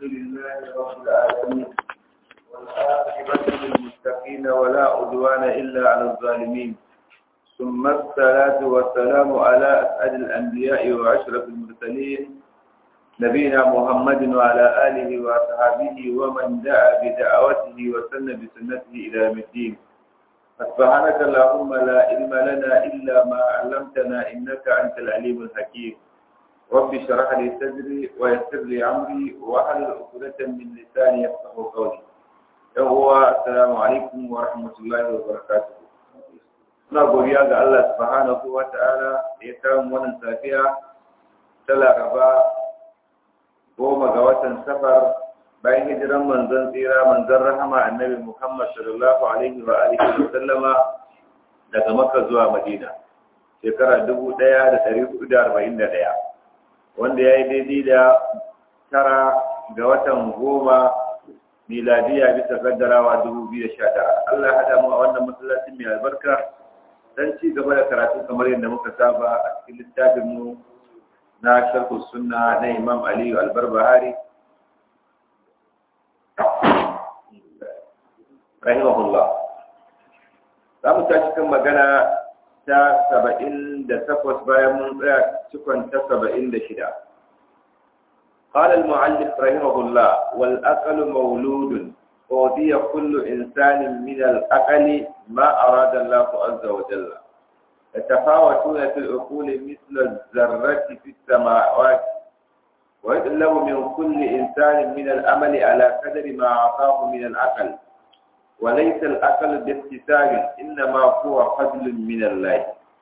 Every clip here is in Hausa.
لله رب العالمين والعاقبة للمتقين ولا عدوان إلا على الظالمين ثم الصلاة والسلام على أسعد الأنبياء وأشرف المرسلين نبينا محمد وعلى آله وأصحابه ومن دعا بدعوته وسن بسنته إلى يوم الدين سبحانك اللهم لا علم لنا إلا ما علمتنا إنك أنت العليم الحكيم رب اشرح لي صدري ويسر لي أمري واحلل عقدة من لساني يفقهوا قولي يهو السلام عليكم ورحمة الله وبركاته Suna godiya ga Allah subhanahu wa ta'ala da ya kawo wannan safiya ta Laraba goma ga watan safar bayan hijiran manzon tsira manzon rahama annabi Muhammad sallallahu alaihi wa alihi wa sallama daga Makka zuwa Madina shekara 1441 wanda ya yi daidai da tara ga watan goma miladiya bisa kaddarawa 2019 Allah ya hada mu a wannan masallacin mai albarka dan ci gaba da karatu kamar yadda muka saba a cikin littafin mu na sharhu sunna na Imam Aliyu Albarbahari rahimahullah za mu tashi kan magana ta saba'in da takwas bayan mun tsaya cikon ta saba'in da shida قال المعلق رحمه الله والأقل مولود أوذي كل إنسان من الأقل ما أراد الله عز وجل يتفاوتون في العقول مثل الذرة في السماوات ويطلب من كل إنسان من الأمل على قدر ما أعطاه من العقل وليس الأقل باكتساب إنما هو فضل من الله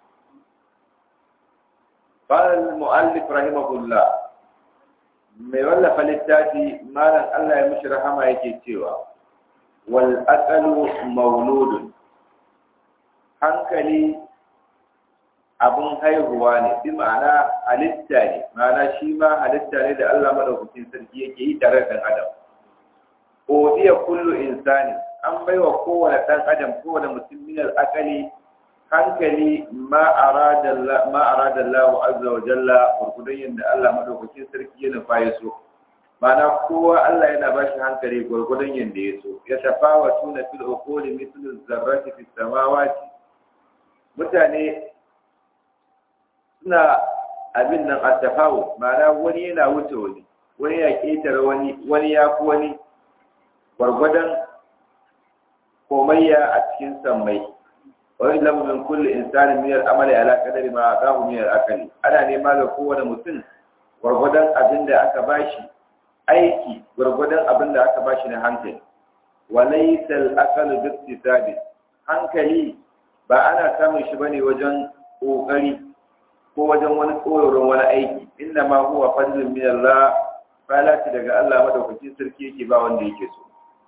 قال المؤلف رحمه الله mai wallafa littafi malam Allah ya mishi rahama yake cewa wal aqalu mauludun hankali abun haihuwa ne bi ma'ana halitta ne ma'ana shi ma halitta ne da Allah madaukakin sarki yake yi tare da adam odiya kullu insani an baiwa kowane dan adam kowane mutum min al aqali hankali ma arada Allah azza wa jalla gurgudan yadda Allah madaukakin sarki ya nufa ya so mana kowa Allah yana ba shi hankali gurgudan yadda ya so ya tafawa tuna fil uquli mithlu zarrati fis samawati mutane suna abin nan a tafawo mana wani yana wuce wani wani ya ketare wani wani ya fi wani gwargwadon komayya a cikin sammai ويعلم من كل إنسان من العمل على قدر ما أعطاه من الأكل أنا nema ga kowane mutum gwargwadon abin da aka bashi aiki gwargwadon abin da aka bashi na hankali walaysa al-aqlu bi hankali ba ana samun shi bane wajen kokari ko wajen wani koyoron wani aiki inna ma huwa fadlun min Allah falati daga Allah madaukakin sarki yake ba wanda yake so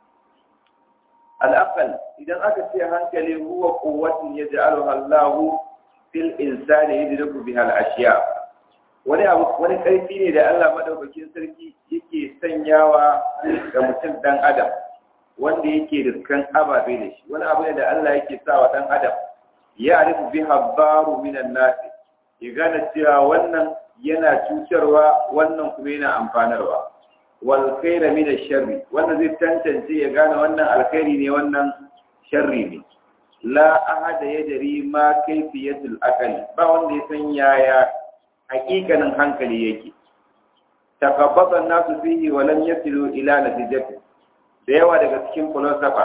al'aqal idan aka ce hankali huwa quwwatun yaj'aluha Allah fil insani yudriku biha al-ashya wani abu wani karfi ne da Allah madaukakin sarki yake sanyawa ga mutum dan adam wanda yake riskan ababe da shi wani abu ne da Allah yake sa wa dan adam ya arifu biha baru minan nas ya gane cewa wannan yana cutarwa wannan kuma yana amfanarwa wal khaira min ash-sharri wanda zai tantance ya gane wannan alkhairi ne wannan sharri ne la ahada yadri ma kayfiyatul aqli ba wanda ya san yaya hakikanin hankali yake takabbata nasu fihi wa lam yasilu ila natijati da yawa daga cikin philosopher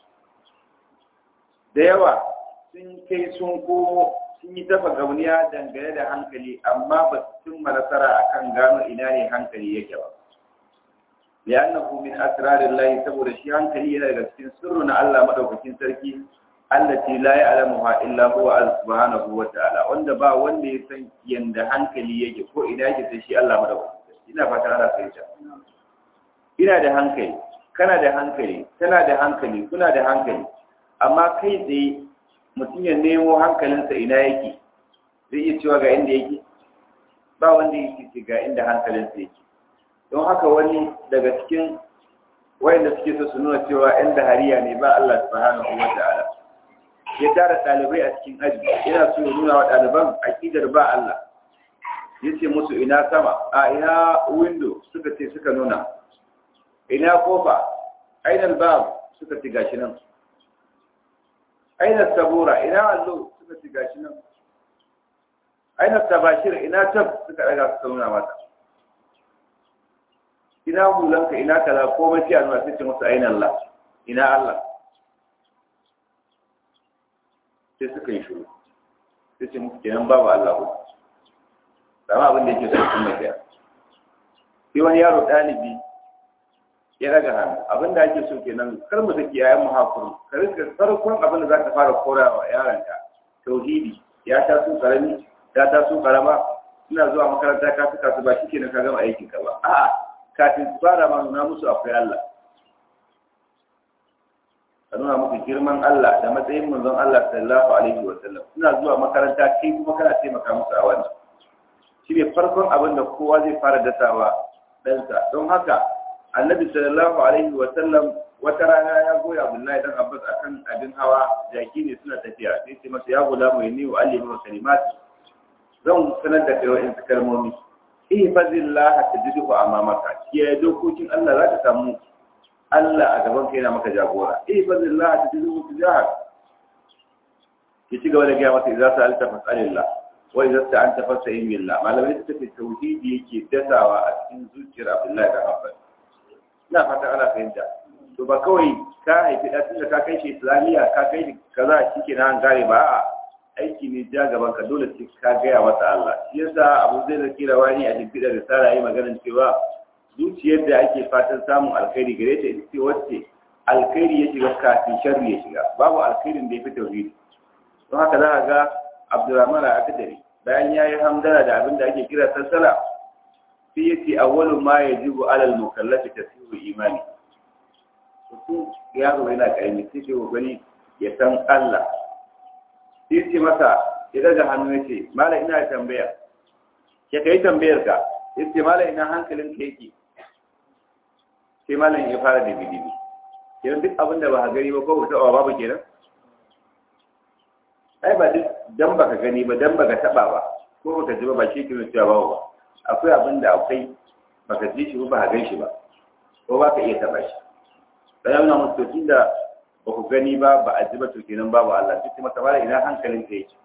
da yawa sun kai sun komo sun yi tafa gauniya dangane da hankali amma ba su cimma nasara akan gano ina ne hankali yake ba لأنه من أسرار الله saboda shi hankali yana daga cikin sirru na Allah madaukakin sarki allati la ya'lamuha illa huwa subhanahu wa ta'ala wanda ba wanda ya san yanda hankali yake ko ina yake sai shi Allah madaukakin sarki ina fata ana fahimta ina da hankali kana da hankali tana da hankali kuna da hankali amma kai tsaye mutum ya nemo hankalinsa ina yake zai iya cewa ga inda yake ba wanda yake ga inda hankalinsa yake don haka wani daga cikin wayanda suke so su nuna cewa yan dahariya ne ba Allah subhanahu wa ta'ala ya tara ɗalibai a cikin aji yana so ya nuna wa ɗaliban aƙidar ba Allah ya ce musu ina sama a ina window suka ce suka nuna ina kofa aina albab suka ci gashi nan aina sabura ina allo suka ci gashi nan aina tabashir ina tab suka daga suka nuna mata ina hulanka ina kaza komai sai a nuna sai ce musu aina Allah ina Allah sai suka yi shiru sai ce musu kenan babu Allah ko sama abin da yake so sun mai daya sai wani yaro ɗalibi ya daga hannu abin da ake so kenan kar mu saki yayan mu hakuri ka rika farkon abin da zaka fara korawa yaranka tauhidi ya ta su karami ya ta su karama suna zuwa makaranta ka suka su ba shikenan ka gama aikin ka ba a'a kafin su fara ma nuna musu akwai Allah ka nuna musu girman Allah da matsayin manzon Allah sallallahu alaihi wa sallam suna zuwa makaranta kai kuma kana taimaka musu a wannan shi ne farkon abin da kowa zai fara dasawa ɗansa don haka annabi sallallahu alaihi wa sallam wata rana ya goya abdullahi dan abbas akan abin hawa jaki ne suna tafiya sai ce masa ya gula mai ni wa alimi wa kalimat zan sanar da kai wa'in su kalmomi ihfazillah tajiduhu amamaka kiyaye dokokin Allah za ka samu Allah a gaban kai na maka jagora ihfazillah tajiduhu tujahak ki ci gaba da gaya masa idza sa'alta fas'alillah wa idza sta'anta fasta'in billah malamai suka ce tauhidi yake dasawa a cikin zuciyar Abdullahi dan Abbas ina fata ana fahimta to ba kawai ka haifi da tunda ka kai shi islamiyya ka kai shi kaza shike na an gare ba a aiki ne ja gaban ka dole sai ka gaya masa Allah shi yasa Abu Zai da kira wani a cikin da risala yayi maganar cewa zuciyar da ake fatan samun alkhairi gare ta ita ce wacce alkhairi ya shiga kafin sharri ya shiga babu alkhairin da ya fi tauhidi don haka za a ga Abdurrahman al-Akdari bayan yayi hamdala da abin da ake kira sassala sai yace awwalu ma yajibu alal mukallafi tasihu imani mutum yaro yana karami sai ke kokari ya san Allah sai ce masa ya daga hannu ya ce mala ina tambaya ya kai tambayar ka ya ce mala ina hankalin ka yake sai malam ya fara da bidibi kenan duk abin da ba ka gani ba ko ba taɓa babu kenan ai ba duk dan baka gani ba dan baka taɓa ba ko baka ji ba ba shi kenan cewa babu ba akwai abin da akwai baka ji shi ba ba ka gan shi ba ko ba ka iya taɓa shi bayan na mutu tun da ba ku gani ba ba a ji ba to kenan babu Allah sai kuma kamar ina hankalin ka yake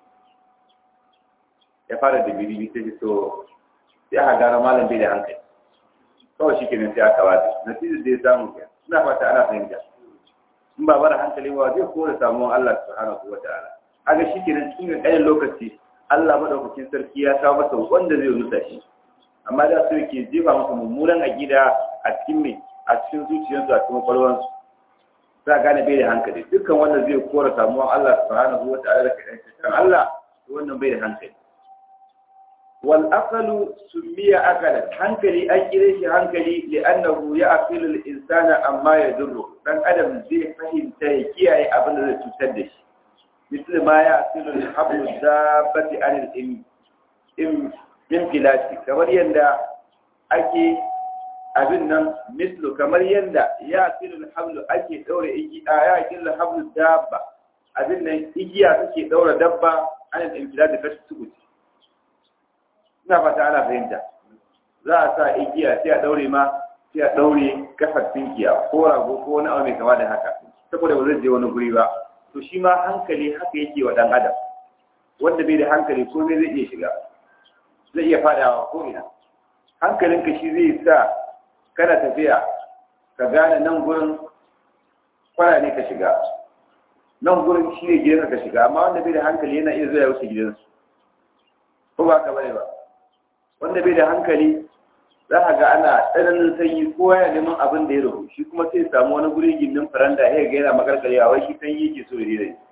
ya fara da biri sai to sai aka gara malam bai da hankali kawai shi kenan sai aka wata natijar da ya samu ke ina fata ana fahimta in ba bara hankali ba zai kore samuwan Allah subhanahu wa ta'ala haka shi kenan cikin ƙanin lokaci Allah madaukakin sarki ya kawo masa wanda zai rusa shi amma da su yake jefa masa mummunan aqida a cikin mai a cikin zuciyarsu a cikin kwalwansu za a gane bai da hankali dukkan wanda zai kora samuwan Allah subhanahu wa ta'ala da kan Allah wannan bai da hankali wal aqlu sumiya aqalan hankali an kire shi hankali li'annahu ya'qilu al-insana amma yadurru dan adam zai fahimta ya kiyaye abin da zai cutar da shi misali ma ya'qilu al-hablu dabbati an al-im im filati kamar yanda ake abin nan mislu kamar yanda ya'qilu al-hablu ake daure igiya ya'qilu al-hablu dabba abin nan igiya take daura dabba an al-im filati kashi tukuti ina fata ana fahimta za a sa igiya sai a daure ma sai a daure kafar tinkiya ko rago ko wani abu mai kama da haka saboda ba zai je wani guri ba to shi ma hankali haka yake wa dan adam wanda bai da hankali ko zai zai iya shiga zai iya fadawa ko ina hankalinka shi zai sa kana tafiya ka gane nan gurin kwana ne ka shiga nan gurin shi ne gidanka ka shiga amma wanda bai da hankali yana iya zuwa ya wuce gidansu ko ba ka bane ba wanda bai da hankali za a ga ana tsananin sanyi kowa ya neman abin da ya rabu shi kuma sai samu wani guri gindin faranda ya ga yana makarkare a wai shi sanyi yake so ya dai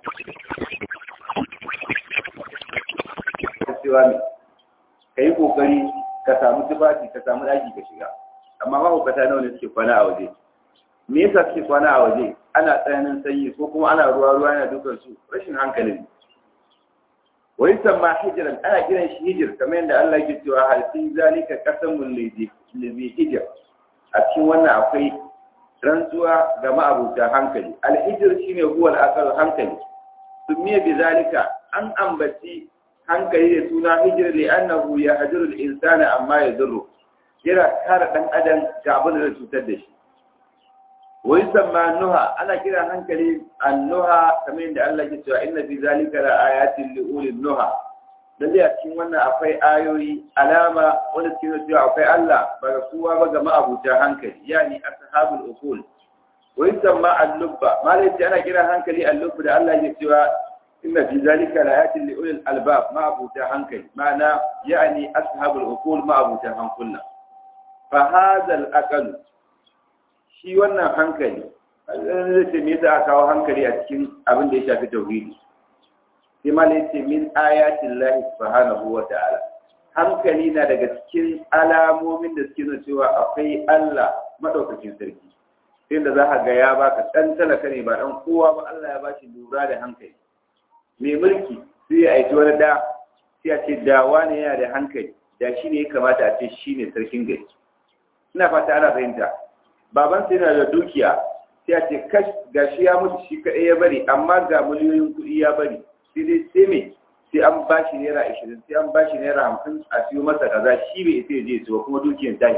cewa ne ka yi kokari ka samu tufafi ka samu daki ka shiga amma mahaukata nawa ne suke kwana a waje me yasa suke kwana a waje ana tsananin sanyi ko kuma ana ruwa ruwa yana dukan su rashin hankali ne wa yusamma hijran ana kiran shi hijir kamar yadda Allah yake cewa hal fi zalika qasamul ladhi hijr a cikin wannan akwai rantsuwa ga ma'abuta hankali al hijr shine huwa al aqal hankali sumiya bi zalika an ambaci hankali da suna hijir li annahu yahjuru al insana amma yadurru yana kare dan adam ga abin da zai cutar da shi wa yusamma nuha ana kira hankali annuha kamar yadda Allah ya cewa inna fi zalika la ayatin li ulil nuha lalle a cikin wannan akwai ayoyi alama wanda suke nuna cewa akwai Allah ba ga kowa ba ga ma'abuta hankali yani ashabul uqul wa yusamma al-lubba malai ana kira hankali al-lubba da Allah ya cewa inna fi zalika la ayatin li ulil albab ma'abuta hankali ma'ana yani ashabul uqul ma'abuta hankula fa hadha al-aqal shi wannan hankali zai ce me yasa aka kawo hankali a cikin abin da ya shafi tauhidi sai malai ce min ayatin lahi subhanahu wa ta'ala hankali na daga cikin alamomin da suke nuna cewa akwai Allah madaukakin sarki sai da za ka ga ya baka dan talaka ne ba dan kowa ba Allah ya bashi lura da hankali mai mulki sai ya aiki wani da sai a ce da wani yana da hankali da shi ne ya kamata a ce shi ne sarkin gari ina fata ana fahimta baban sai yana da dukiya sai a ce kash gashi ya mutu shi kaɗai ya bari amma ga miliyoyin kuɗi ya bari sai dai sai me sai an ba shi naira ashirin sai an ba shi naira hamsin a siyo masa kaza shi bai sai je su kuma dukiyar tahi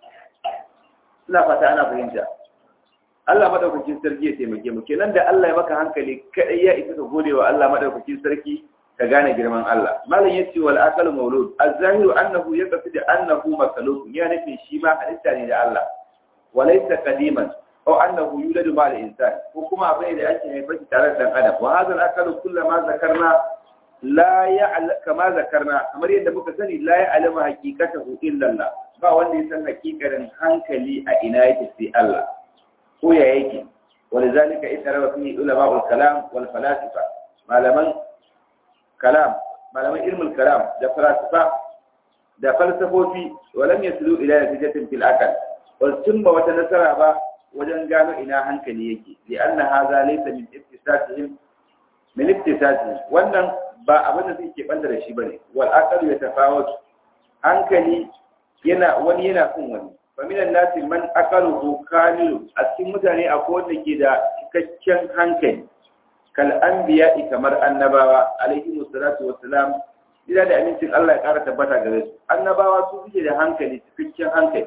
ina fata ana fahimta Allah madaukakin sarki ya taimake mu kenan da Allah ya maka hankali kaɗai ya isa ka gode wa Allah madaukakin sarki ka gane girman Allah malam yace wal aqal maulud az-zahiru annahu yaqsid annahu makhluq ya nufin shi ma halitta ne da Allah walaysa qadiman aw annahu yuladu ma al-insan ko kuma abin da ake haifa shi tare da dan adam wa hadha al-aqal kullama zakarna la ya'lam kama zakarna kamar yadda muka sani la ya'lamu haqiqatahu illa Allah ba wanda ya san hakikarin hankali a ina yake sai Allah ko ya yake ولذلك اترى فيه علماء الكلام والفلاسفه malaman kalam malaman ilmul kalam da falsafa da falsafofi walam yaslu ila natijatin fil aqal wal tumba wata nasara ba wajen gano ina hankali yake li anna hadha laysa min iktisasihim min iktisasihim wannan ba abin da suke banda da shi bane wal aqal yatafawat hankali yana wani yana kun wani fa min an-nas man aqaluhu kamilu a cikin mutane akwai wanda ke da cikakken hankali kal anbiya'i kamar annabawa alaihi wassalatu wassalam ila da amincin Allah ya ƙara tabbata gare su annabawa su suke da hankali cikakken hankali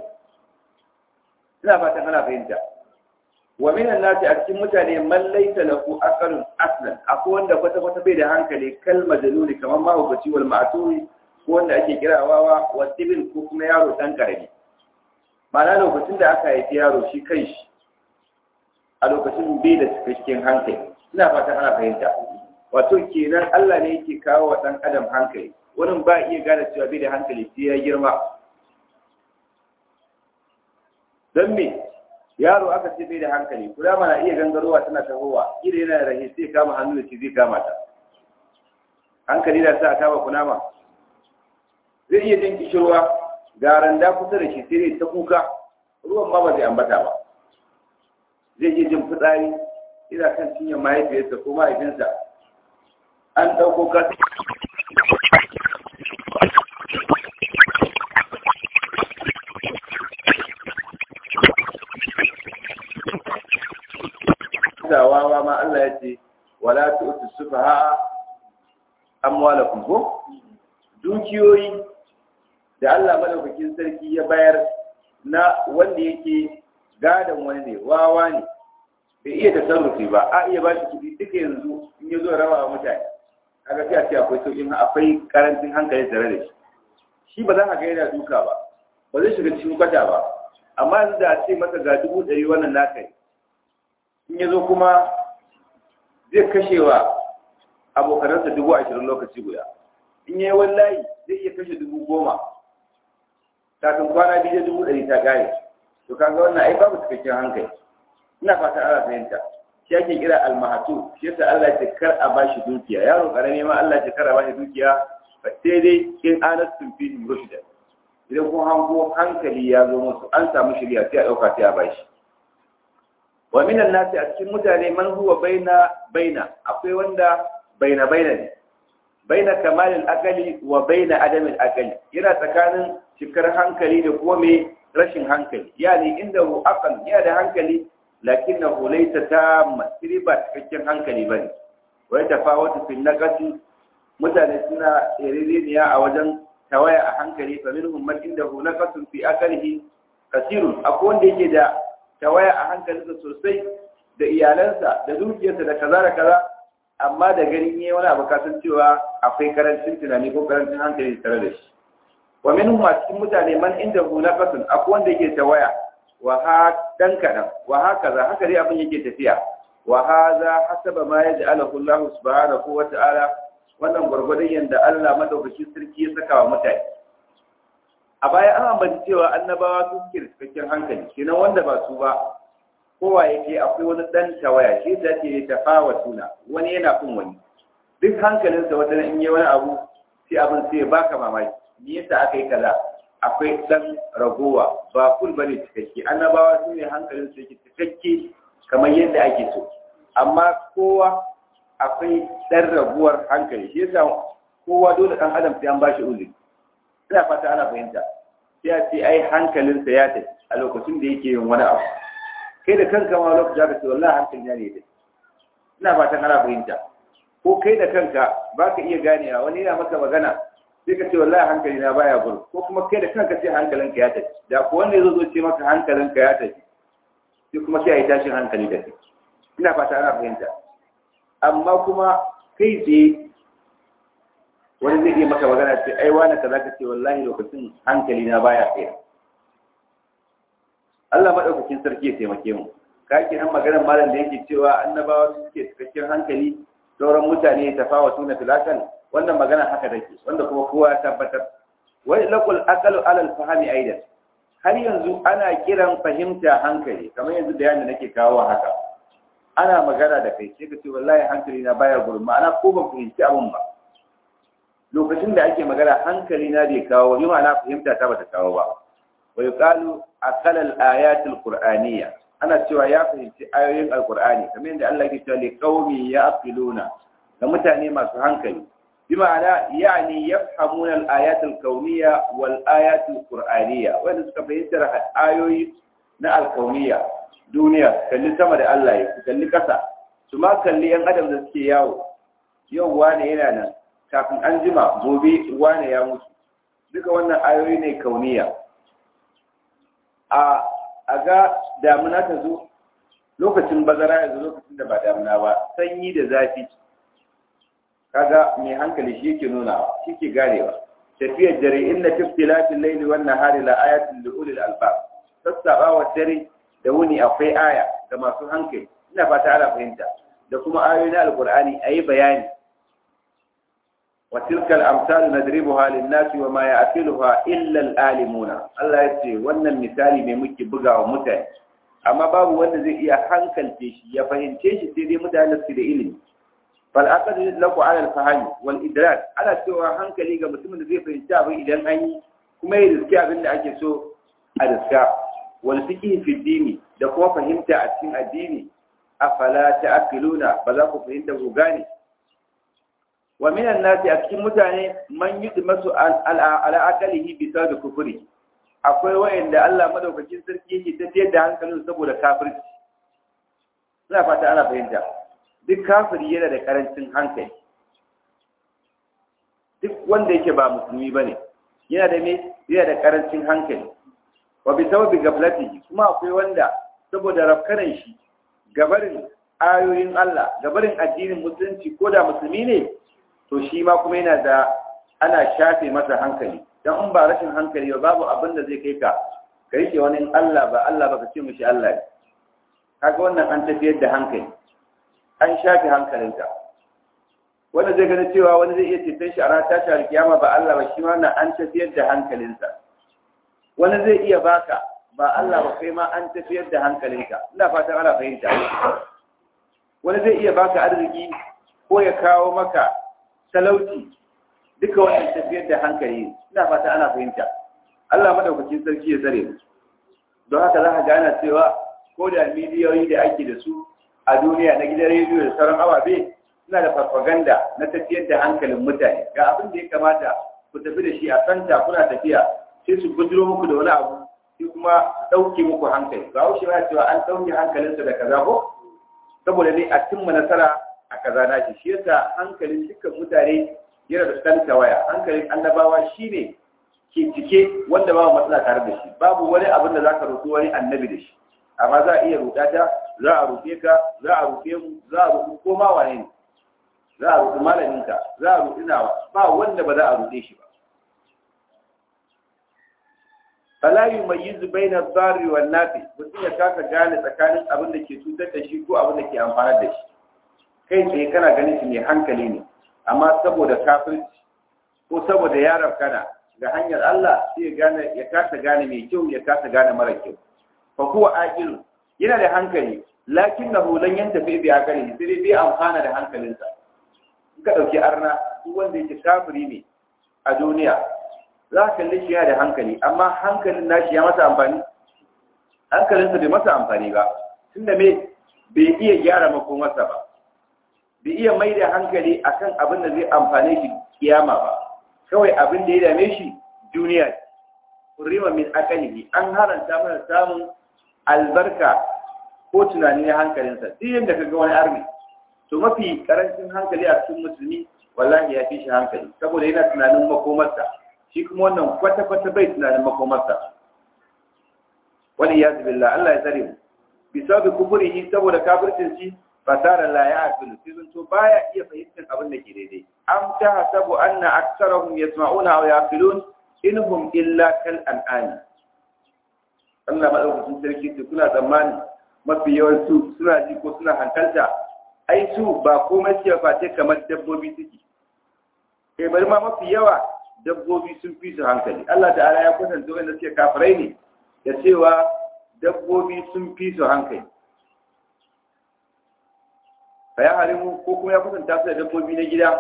ina fatan ana fahimta wa minan nasi a cikin mutane man laysa lahu aqalun aslan akwai wanda kwata kwata bai da hankali kal majnuni kamar mahaukaci wal ma'turi ko wanda ake kira wawa wa tibil ko kuma yaro dan karami ma'ana lokacin da aka haifi yaro shi kai shi a lokacin bai da cikakken hankali ina fatan ana fahimta wato kenan Allah ne yake kawo wa dan adam hankali wani ba iya gane cewa bai da hankali sai ya girma don me yaro aka ce bai da hankali kuda mana iya gangarowa tana tahowa ida yana da rahe sai kama hannu da ce zai kama ta hankali da sa a kama kunama zai iya jin kishirwa ga randa kusa da shi sai ta kuka ruwan ma ba zai ambata ba zai iya jin fitsari ina kan cinyar mahaifiyarsa ko mahaifinsa an ɗauko kasa wawa ma Allah ya ce wala tu'tu sufaha amwalakum ko dukiyoyi da Allah madaukakin sarki ya bayar na wanda yake gadon wani ne wawa ne bai iya tasarrufi ba a iya ba shi kuɗi duka yanzu in ya zo rawa wa mutane kaga sai a ce akwai sauƙin akwai karancin hankali tare da shi shi ba za ka ga yana duka ba ba zai shiga cikin kwata ba amma yanzu da a ce masa ga dubu ɗari wannan naka ne in ya zo kuma zai kashe wa abokanansa dubu ashirin lokaci guda in ya yi wallahi zai iya kashe dubu goma kafin kwana biyu da dubu ɗari ta ƙare to kaga wannan ai babu cikakken hankali ina fatan ana fahimta shi ake kira almahatu shi yasa Allah ya ce kar a bashi dukiya yaro karami ma Allah ya ce kar a bashi dukiya fa sai dai in anastum fi rushda idan kun hango hankali ya zo musu an samu shirya sai a dauka sai a bashi wa minan nasi a cikin mutane man huwa baina baina akwai wanda baina baina ne baina kamalin akali wa baina adamin akali yana tsakanin cikar hankali da kuma mai rashin hankali yani inda hu aqal yana da hankali lakinnahu laysa tamma sai ba cikakken hankali bane wai tafawatu fil naqasi mutane suna tsiririya a wajen tawaya a hankali fa minhum man indahu naqasun fi akalihi kasirun akwai wanda yake da tawaya a hankalinsa sosai da iyalansa da dukiyarsa da kaza da kaza amma da ganin yayi wani abu kasan cewa akwai karancin tunani ko karancin hankali tare da shi wa minhum a cikin mutane man inda hu nafasun akwai wanda yake tawaya wa ha dan kadan wa hakaza haka dai abin yake tafiya wa hadha hasaba ma yaj'alahu Allah subhanahu wa ta'ala wannan gurgurdan yanda Allah madaukakin sarki ya saka wa mutane a baya an ambaci cewa annabawa su suke da cikakken hankali kenan wanda ba su ba kowa yake akwai wani dan tawaya shi da ke tafawa tuna wani yana kun wani duk hankalinsa wata in yi wani abu sai abin sai ya baka mamaki me yasa aka yi kaza akwai dan ragowa ba kul bane cikakke annabawa su ne hankalin su yake cikakke kamar yadda ake so amma kowa akwai dan raguwar hankali shi yasa kowa dole dan adam sai an bashi uzuri ina fata ana fahimta sai a ce ai hankalinsa ya tafi a lokacin da yake yin wani abu kai da kanka ma lokacin da ka ce wallahi hankali na ne dai ina fatan ana fahimta ko kai da kanka ba ka iya ganewa wani yana maka magana sai ka ce wallahi hankali na baya gudu ko kuma kai da kanka sai hankalinka ya tafi da ko wanda ya zo ce maka hankalinka ya tafi sai kuma sai a yi tashin hankali da kai ina fata ana fahimta amma kuma kai tsaye wani zai iya maka magana ce ai wani kaza ka ce wallahi lokacin hankali na baya tsaye Allah madaukakin sarki ya taimake mu ka ke nan maganar malam da yake cewa annabawa suke cikakken hankali sauran mutane ya tafawa suna filakan wannan magana haka take wanda kuma kowa ya tabbatar wai laqul aqalu alal fahmi aidan har yanzu ana kiran fahimta hankali kamar yanzu da yana nake kawo haka ana magana da kai sai ka ce wallahi hankali na baya gurin ma'ana ko ban fahimci abun ba lokacin da ake magana hankali na bai kawo ni ma'ana fahimta ta bata kawo ba wa yuqalu aqala al-ayat al-qur'aniyya ana cewa ya fahimci ayoyin alqur'ani kamar yadda Allah yake cewa li qaumi yaqiluna ga mutane masu hankali bi ma'ana yani yafhamuna al-ayat al-kawniyya wal ayat al-qur'aniyya wanda suka fahimtar ayoyi na al-kawniyya duniya kalli sama da Allah ya kalli kasa su ma kalli yan adam da suke yawo yau wane yana nan kafin an jima gobe wane ya mutu duka wannan ayoyi ne kauniya a a ga damuna ta zo lokacin bazara ya zo lokacin da ba damuna ba sanyi da zafi kaga mai hankali shi yake nuna shi ke ganewa tafiyar dare inna fi ikhtilafil layli wan nahari la ayatin li ulil albab sassabawa dare da wuni akwai aya ga masu hankali ina fata ana fahimta da kuma ayoyi na alqur'ani ayi bayani wa tilka al-amsal nadribuha lin-nasi wa ma ya'qiluha illa al-alimuna Allah yace wannan misali ne muke bugawa mutane amma babu wanda zai iya hankalce shi ya fahimce shi sai dai mutane su da ilimi fal aqd yudlaku ala al-fahmi wal idrak ana cewa hankali ga mutumin da zai fahimci abin idan an yi kuma ya riski abin da ake so a riska wal fiqh fi dini da kuma fahimta a cikin addini afala ta'qiluna ba za ku fahimta ku gane wa minan nasi a cikin mutane man yudmasu ala aqalihi bi sababi kufri akwai wayanda Allah madaukakin sarki yake tafiyar da hankalin saboda kafirci ina fata ana fahimta duk kafiri yana da karancin hankali duk wanda yake ba musulmi bane yana da me yana da karancin hankali wa bi sababi gaflatihi kuma akwai wanda saboda rafkanan shi gabarin ayoyin Allah gabarin addinin musulunci ko da musulmi ne to shi ma kuma yana da ana shafe masa hankali dan in ba rashin hankali ba babu abin da zai kai ka ka rike wani Allah ba Allah ba ka ce mishi Allah ne kaga wannan an tafiyar da hankali an shafe hankalinka wanda zai gani cewa wani zai iya ceton shi a ranar tashi alkiyama ba Allah ba shi ma wannan an tafiyar da hankalinsa wani zai iya baka ba Allah ba kai ma an tafiyar da hankalinka ina fatan ana fahimta wani zai iya baka arziki ko ya kawo maka talauci duka wannan tafiyar da hankali ina fata ana fahimta Allah madaukakin sarki ya tsare mu don haka za ka gana cewa ko da miliyoyi da ake da su a duniya na gidan rediyo da sauran ababe suna da farfaganda na tafiyar da hankalin mutane ga abin da ya kamata ku tafi da shi a santa kuna tafiya sai su bujiro muku da wani abu sai kuma ɗauke muku hankali ba wuce ba cewa an ɗauke hankalinsa da kaza ko saboda ne a cimma nasara a kaza na shi shi yasa hankalin dukkan mutane yana da ɗan tawaya hankalin annabawa shine ke cike wanda babu matsala tare da shi babu wani abin da zaka roƙi wani annabi da shi amma za a iya ruɗa ta za a rufe ka za a rufe mu za a rufe ko ma wane ne za a rufe malaminka za a rufe nawa ba wanda ba za a rufe shi ba fala yumayyizu baina ad-darri wan nafi mutum ya kasa gane tsakanin abin da ke cutar da shi ko abin da ke amfanar da shi kai tsaye kana ganin shi mai hankali ne amma saboda kafirci ko saboda yaran kana ga hanyar Allah sai ya gane ya kasa gane mai kyau ya kasa gane mara kyau fa huwa aqil yana da hankali lakinnahu lan yantafi bi aqlihi sai dai bai amfana da hankalinsa in ka dauki arna duk wanda yake kafiri ne a duniya za ka kalli shi yana da hankali amma hankalin nashi ya masa amfani hankalinsa bai masa amfani ba tunda me bai iya gyara makomarsa ba bai iya mai da hankali akan abin da zai amfane shi kiyama ba kawai abin da ya dame shi duniya kurima min akalihi an haranta mana samun albarka ko tunani na hankalinsa duk yadda ka ga wani arni to mafi karancin hankali a cikin musulmi wallahi ya fi shi hankali saboda yana tunanin makomarsa shi kuma wannan kwata-kwata bai tunanin makomarsa wani ya zubilla Allah ya tsare mu bisa bi kufurihi saboda kafircin shi fasara la ya aqilu sai to baya iya fahimtar abin da ke daidai am ta hasabu anna aktsarahum yasma'una aw yaqilun inhum illa kal an'am Allah madaukakin sarki ce kuna tsammani mafi yawan su suna ji ko suna hankalta ai su ba komai suke face kamar dabbobi suke kai bari ma mafi yawa dabbobi sun fi su hankali Allah ta'ala ya kwatanta wanda suke kafirai ne da cewa dabbobi sun fi su hankali fa ya harimu ko kuma ya kwatanta su da dabbobi na gida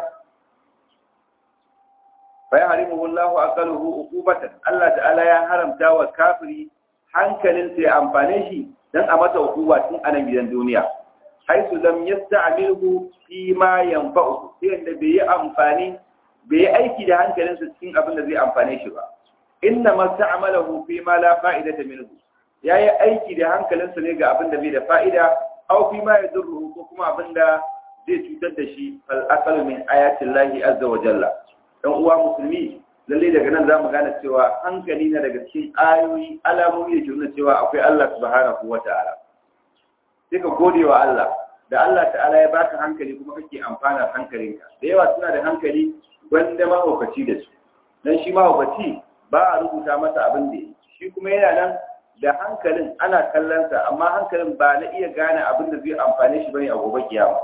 fa ya harimu wallahu aqaluhu uqubatan Allah ta'ala ya haramta wa kafiri hankalin sai amfane shi dan a masa hukuma tun a nan gidan duniya haisu lam yasta'milhu fi ma yanfa'u sai da bai yi amfani bai yi aiki da hankalinsa cikin abin da zai amfane shi ba inna ma sta'malahu fi ma la fa'idata minhu yayi aiki da hankalinsa ne ga abin da bai da fa'ida aw fi ma yadurruhu ko kuma abin da zai cutar da shi fal aqal min ayati llahi azza wa jalla dan uwa musulmi lalle daga nan zamu gane cewa hankali na daga cikin ayoyi alamomi da ke nuna cewa akwai Allah subhanahu wa ta'ala sai ka gode wa Allah da Allah ta'ala ya baka hankali kuma kake amfana hankalinka da yawa suna da hankali wanda mahaukaci da su dan shi mahaukaci ba a rubuta masa abin da yi shi kuma yana nan da hankalin ana kallonsa amma hankalin ba na iya gane abin da zai amfane shi bane a gobe kiyama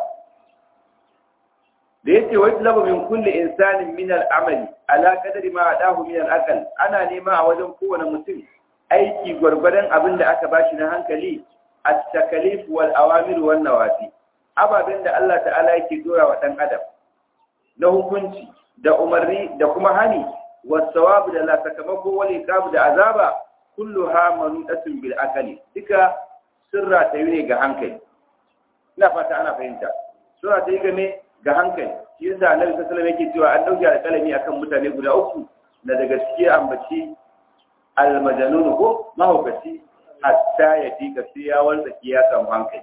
da yace wa talabu min kulli insanin min al-amali ala qadri ma adahu min al-aql ana nema a wajen kowane mutum aiki gwargwadon abin da aka bashi na hankali at-takalif wal awamir wan nawafi ababen da Allah ta'ala yake dora wa dan adam na hukunci da umarni da kuma hani wasawabu da la sakamako wal iqab da azaba kulluha manudatun bil aqli duka sirra ta yi ne ga hankali ina fata ana fahimta sirra ta yi game ga hankali shi yasa annabi sallallahu alaihi wasallam yake cewa an dauke alƙalami akan mutane guda uku na daga cikin ambaci almajanun ko mahaukaci hatta ya tika sai ya wanda ya samu hankali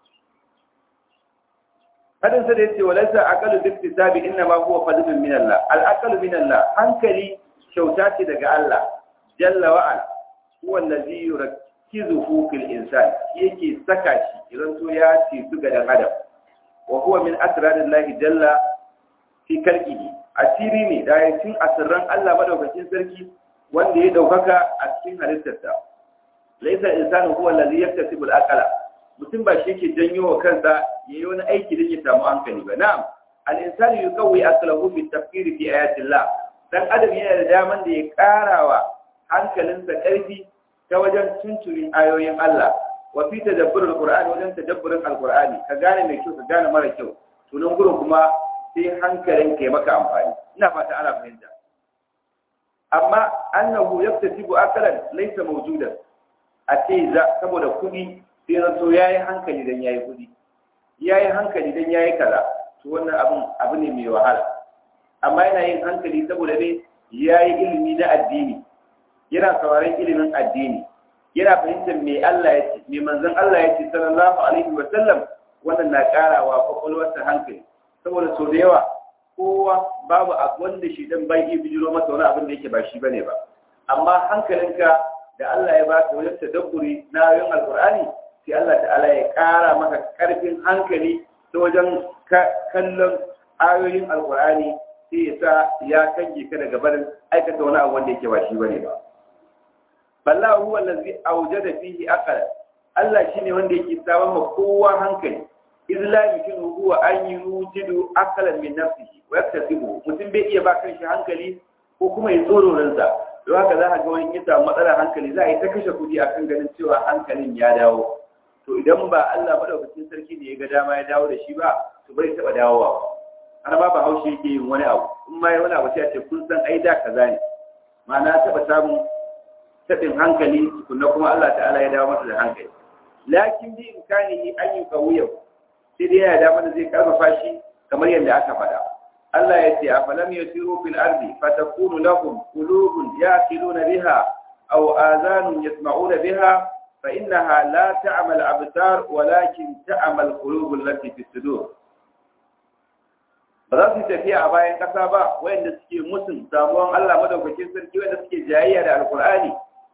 hadin sa da yace walaysa aqalu bi iktisabi inna ma huwa fadlun min Allah al aqalu min Allah hankali kyauta ce daga Allah jalla wa ala huwa allazi yurakkizuhu fil insan yake saka shi idan so ya ce su ga dan adam wa huwa min asrarillahi jalla fi kalqihi asiri ne da yakin asirran Allah madaukakin sarki wanda ya daukaka a cikin halittarsa laysa insanu huwa allazi yaktasibu al aqala mutum ba shi ke janyo wa kansa ya yi wani aiki da ya samu hankali ba na'am al-insani yuqawwi aqlahu bi tafkir fi ayatillah dan adam yana da daman da ya karawa hankalinsa karfi ta wajen tunturin ayoyin Allah wa fi tadabbur al-qur'ani wajen tadabburin al-qur'ani ka gane mai kyau ka gane mara kyau to nan gurin kuma sai hankalin ka maka amfani ina fata ana fahimta amma annahu yaktasibu aqlan laysa mawjudan a ce saboda kuɗi sai zato ya yi hankali don ya yi kudi ya yi hankali don ya yi kaza to wannan abin abu ne mai wahala amma yana yin hankali saboda ne ya yi ilimi na addini yana sauraron ilimin addini yana fahimtar me Allah ya ce me manzon Allah ya ce sallallahu alaihi wa sallam wannan na karawa kwakwalwarsa hankali saboda sau da yawa kowa babu abu wanda shi dan bai iya bijiro masa wani abin da yake ba shi bane ba amma hankalinka da Allah ya baka wajen tadabburi na ayoyin alkur'ani sai Allah ta'ala ya ƙara maka ƙarfin hankali ta wajen kallon ayoyin alkur'ani sai ya sa ya kange ka daga barin aikata wani abu wanda yake ba shi bane ba ballahu huwa allazi awjada fihi aqala Allah shine wanda yake samun ma kowa hankali illa yumkinu huwa an yujidu aqlan min nafsihi wa yaktasibu mutum bai iya ba kanshi hankali ko kuma ya tsoro ransa don haka za a ga wani ya samu matsalar hankali za a yi ta kashe kuɗi akan ganin cewa hankalin ya dawo to idan ba Allah madaukakin sarki ne ya ga dama ya dawo da shi ba to bai taɓa dawowa har ma ba haushe yake yin wani abu in ma wani abu sai a ce kun san ai da kaza ne ma'ana taɓa samun taɓin hankali tukunna kuma Allah ta'ala ya dawo masa da hankali lakin bi imkanihi an yi kawuyan sai dai ya dama da zai karfafa shi kamar yadda aka faɗa Allah ya ce afalam yasiru fil ardi fatakunu lahum qulubun yaqiluna biha aw azanun yasma'una biha fa innaha la ta'mal absar walakin ta'mal qulubul lati fi sudur ba za su tafiya a bayan ƙasa ba wayanda suke musun samuwan Allah madaukakin sarki wayanda suke jayayya da alkur'ani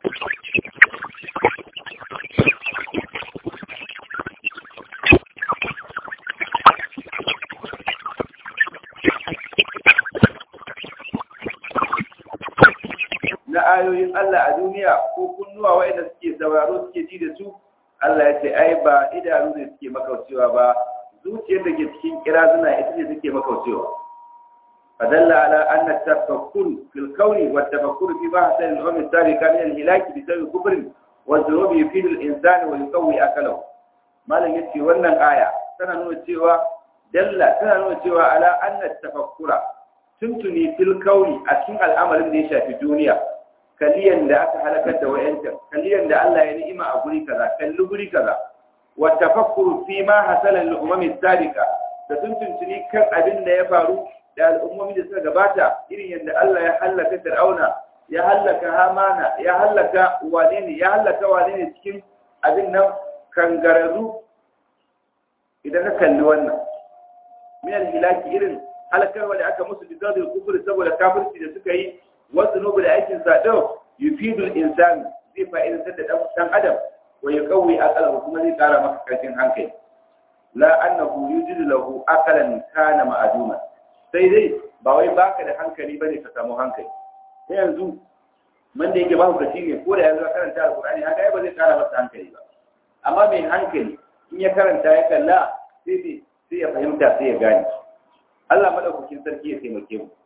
na ayoyin Allah a duniya ko kunnuwa wayanda suke sauraro suke ji da su Allah ya ce ai ba idanu ne suke makaucewa ba zuciyar da ke cikin kirazuna ita ce suke makaucewa fadalla ala anna tafakkur fil kauni wa tafakkur fi bahth al umam as-sabiqa min al-hilak bi sababi kufr wa dhunub yufidu al-insan wa yuqawwi akalahu malam yace wannan aya tana nuna cewa dalla tana nuna cewa ala anna tafakkura tuntuni fil kauni a cikin al'amarin da ya shafi duniya kaliyan da aka halakar da wayancan kaliyan da Allah ya ni'ima a guri kaza kalli guri kaza wa tafakkuru fi ma hasala lil umami sabiqa da tuntuntuni kan abin da ya faru da al'ummomi da suka gabata irin yadda Allah ya halaka Fir'auna ya halaka Hamana ya halaka wane ne ya halaka wane ne cikin abin nan kangararru idan ka kalli wannan min al-hilaki irin halakarwa da aka musu bizadul kufr saboda kafirci da suka yi wasu nubu da aikin sado yufidul insani zai fa'idantar da dan adam wa ya kawai akalahu kuma zai kara maka karfin hankali la annahu yujidu lahu akalan kana ma'aduma sai dai ba wai baka da hankali bane ka samu hankali sai yanzu man da yake ba hukaci ne ko da yanzu ka karanta alqur'ani haka ba zai kara masa hankali ba amma mai hankali in ya karanta ya kalla sai sai ya fahimta sai ya gane Allah madaukakin sarki ya taimake mu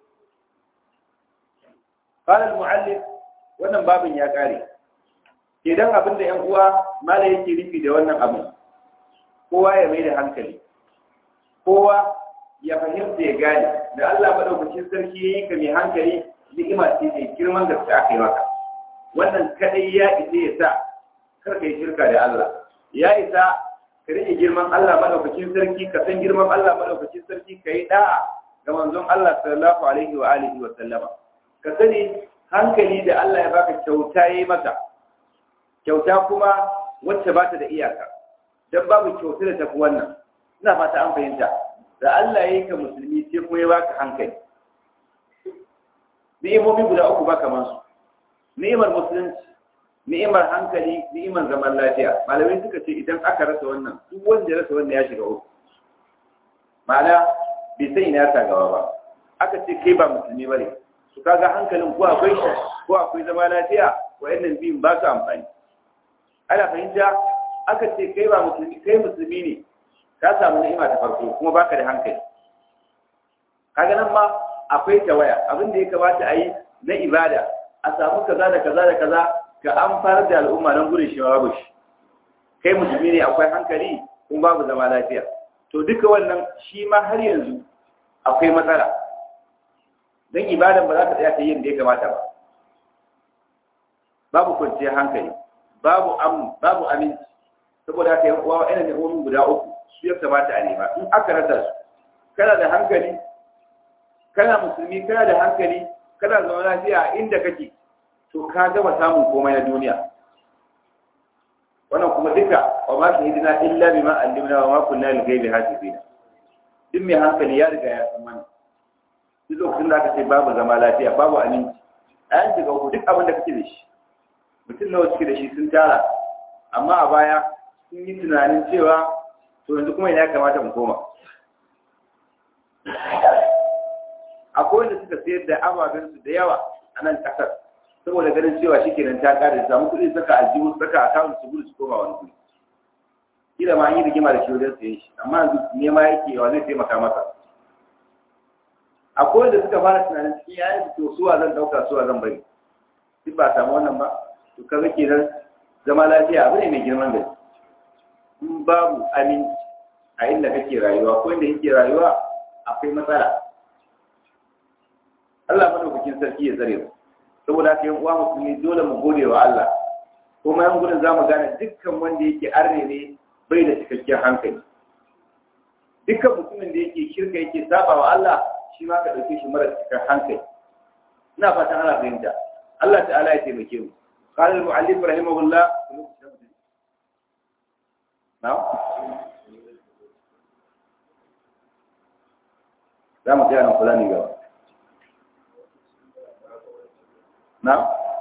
قال المعلم wannan babin ya kare idan abin da ‘yan uwa mala yake nufi da wannan abin kowa ya mai da hankali kowa ya fahimta ya gane da Allah maɗaukacin sarki ya yi ka mai hankali ni'ima ce mai girman gaske aka yi maka wannan kadai ya isa ya sa kar ka yi shirka da Allah ya isa ka rike girman Allah maɗaukacin sarki ka san girman Allah maɗaukacin sarki ka yi da'a ga manzon Allah sallallahu alaihi wa alihi wa sallama ka sani hankali da Allah ya baka kyauta yayi maka kyauta kuma wacce ba ta da iyaka don babu kyauta da tafi wannan ina fata an fahimta da Allah ya yi ka musulmi sai kuma ya baka hankali ni'imomi guda uku ba kamar su ni'imar musulunci ni'imar hankali ni'imar zaman lafiya malamai suka ce idan aka rasa wannan duk wanda ya rasa wannan ya shiga uku ma'ana bai san ina ya gaba ba aka ce kai ba musulmi bane su kaga hankalin ko akwai ko akwai zama lafiya wayannan biyun ba su amfani ana fahimta aka ce kai ba musulmi kai musulmi ne ka samu ni'ima ta farko kuma baka da hankali kaga nan ma akwai tawaya abin da ya kamata a yi na ibada a samu kaza da kaza da kaza ka amfanar da al'umma nan gudun shi babu shi kai musulmi ne akwai hankali kuma babu zama lafiya to duka wannan shi ma har yanzu akwai matsala don ibadan ba za ka tsaya ta yin da ya kamata ba babu kwanciyar hankali babu amu babu aminci saboda haka yan uwa wa'ina ne wani guda uku su ya kamata a nema in aka rasa su kana da hankali kana musulmi kana da hankali kana zama lafiya inda kake to ka gama samun komai na duniya wannan kuma duka wa ma su hidina illa bima allimna wa ma kunna lil ghaibi hasibina duk mai hankali ya riga ya san wannan duk lokacin da aka ce babu zama lafiya babu aminci a yan shiga uku duk abin da kake da shi mutum nawa suke da shi sun tara amma a baya sun yi tunanin cewa to yanzu kuma ina kamata mu koma akwai wanda suka sayar da ababensu da yawa a nan kasar saboda ganin cewa shi kenan ta kare samu kuɗi saka aljihu saka akawun su gudu su koma wani kuɗi kila ma an yi rigima da shi wajen sayen shi amma yanzu nema yake wa zai taimaka masa akwai wanda suka fara tunanin cikin yayin to suwa zan ɗauka suwa zan bari duk ba samu wannan ba to kaga kenan zama lafiya abu ne mai girman gaske in babu aminci a inda kake rayuwa ko inda kake rayuwa akwai matsala Allah madaukakin sarki ya tsare mu saboda haka yan uwa musulmi dole mu gode wa Allah kuma yan gudun zamu gane dukkan wanda yake arne ne bai da cikakken hankali dukkan mutumin da yake shirka yake saba wa Allah shi ma ka dauke shi mara cikakken hankali ina fatan ana fahimta Allah ta'ala ya taimake mu قال المؤلف رحمه الله نعم za mu tsaya nan kula ne gaba na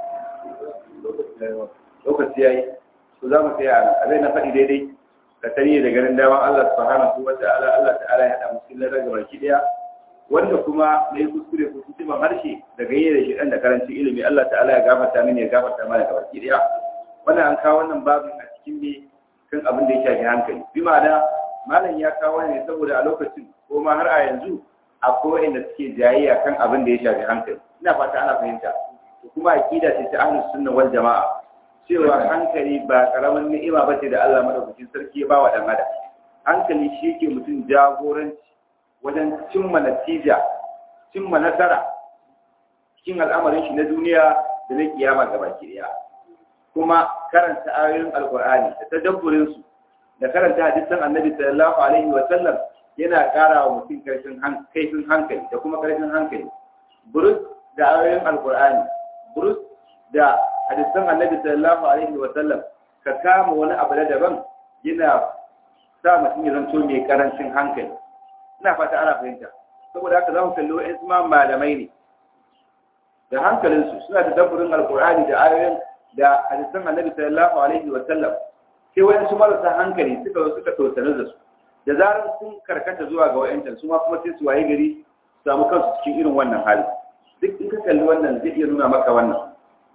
lokaci ya yi ku za mu tsaya nan abin na faɗi daidai ka tare da ganin daman Allah subhanahu wa ta'ala Allah ta'ala ya haɗa musu lallar ga baki ɗaya wanda kuma na yi kuskure ko kusurman harshe da ganye da shi ɗan da karancin ilimi Allah ta'ala ya gafarta mini ya gafarta mana ga baki ɗaya wannan an kawo wannan babin a cikin ne kan abin da ya shafi hankali bi ma'ana malam ya kawo ne saboda a lokacin ko ma har a yanzu akwai wanda suke jayayya kan abin da ya shafi hankali ina fata ana fahimta to kuma aqida ce ta ahlus sunna wal jamaa cewa hankali ba karamin ni'ima bace da Allah madaukakin sarki ya bawa dan adam hankali shi yake mutum jagoranci wajen cimma natija cimma nasara cikin al'amarin shi na duniya da na kiyama gabaki daya kuma karanta ayoyin alqur'ani da tadabburin su da karanta hadisan annabi sallallahu alaihi wa sallam yana ƙara wa mutum kaifin hankali da kuma kaifin hankali burus da ayoyin alkur'ani burus da hadisan annabi sallallahu alaihi wa sallam ka kama wani abu da daban yana sa mutum ya zanto mai karancin hankali ina fata ana fahimta saboda haka za mu kalli wa'in ma malamai ne da hankalinsu suna da dabburin alkur'ani da ayoyin da hadisan annabi sallallahu alaihi wa sallam sai wa'in su marasa hankali suka zo suka tausanin da su da zarar sun karkata zuwa ga wa'yancan su ma kuma sai su waye gari su samu kansu cikin irin wannan hali duk in ka kalli wannan zai iya nuna maka wannan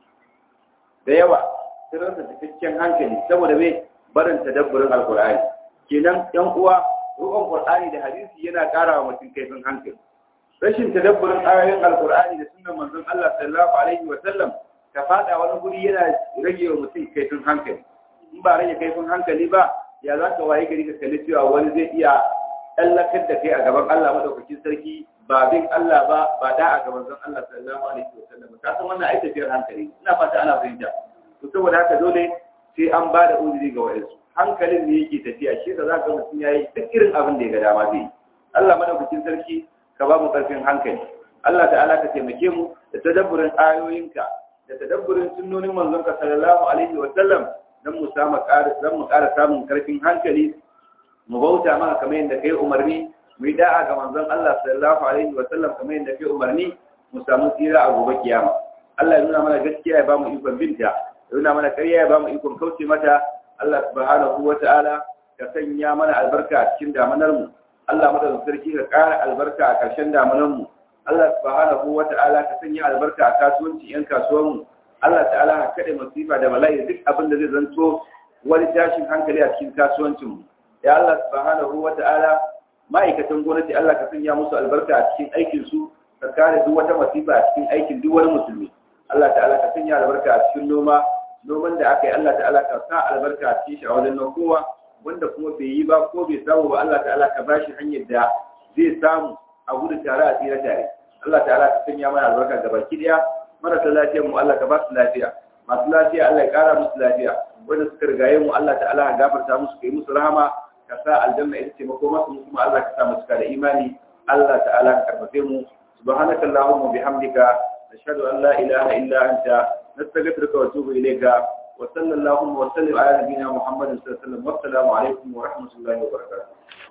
da yawa sun rasa cikakken hankali saboda mai barin tadabburin alkur'ani kenan yan uwa rukun qur'ani da hadisi yana ƙara wa mutum kaifin hankali rashin tadabburin ayoyin alkur'ani da sunan manzon Allah sallallahu alaihi wa sallam ka fada wani guri yana rage wa mutum kaifin hankali in ba rage kaifin hankali ba ya za ka waye gari ka kalli cewa wani zai iya tsallakar da kai a gaban Allah madaukakin sarki ba bin Allah ba ba da a gaban zan Allah sallallahu alaihi wasallam ka san wannan ai tafiyar hankali ina fata ana fahimta to saboda haka dole sai an ba da uzuri ga wayansu hankalin ne yake tafiya shi da za ka mutum yayi duk irin abin da ya ga dama zai Allah madaukakin sarki ka ba mu karfin hankali Allah ta'ala ka taimake mu da tadabburin ayoyinka da tadabburin sunnonin manzonka sallallahu alaihi wasallam don mu samu don mu ƙara samun karfin hankali mu bauta maka kamar yadda kai umarni mu yi da'a ga manzon Allah sallallahu alaihi wa sallam kamar yadda kai umarni mu samu tsira a gobe kiyama Allah ya nuna mana gaskiya ya ba mu ikon binta ya nuna mana ƙarya ya ba mu ikon kauce mata Allah subhanahu wa ta'ala ka sanya mana albarka a cikin damanar mu Allah madaukakin sarki ka ƙara albarka a ƙarshen damanar mu Allah subhanahu wa ta'ala ka sanya albarka a kasuwanci yan kasuwan mu Allah ta'ala ka kaɗe masifa da bala'i duk abin da zai zanto wani tashin hankali a cikin kasuwancinmu ya Allah subhanahu wa ta'ala ma'aikatan gwamnati Allah ka sanya musu albarka a cikin aikinsu ka kare duk wata masifa a cikin aikin duk wani musulmi Allah ta'ala ka sanya albarka a cikin noma noman da aka yi Allah ta'ala ka sa albarka a cikin shi a wajen kowa wanda kuma bai yi ba ko bai samu ba Allah ta'ala ka bashi hanyar da zai samu a gudu tare a tsira tare Allah ta'ala ka sanya mana albarka gaba ki daya marasa lafiyar mu Allah ka ba su lafiya masu lafiya Allah ya kara musu lafiya wanda suka rigaye mu Allah ta'ala ya gafarta musu kai musu rahama ka sa aljanna ita ce mako masu kuma Allah ka sa mu cika da imani Allah ta'ala ka karfafe mu subhanaka allahumma bihamdika nashhadu an la ilaha illa anta nastaghfiruka wa atubu ilayka wa sallallahu wa sallim ala nabiyyina muhammadin sallallahu alaihi wa sallam wa assalamu alaikum wa rahmatullahi wa barakatuh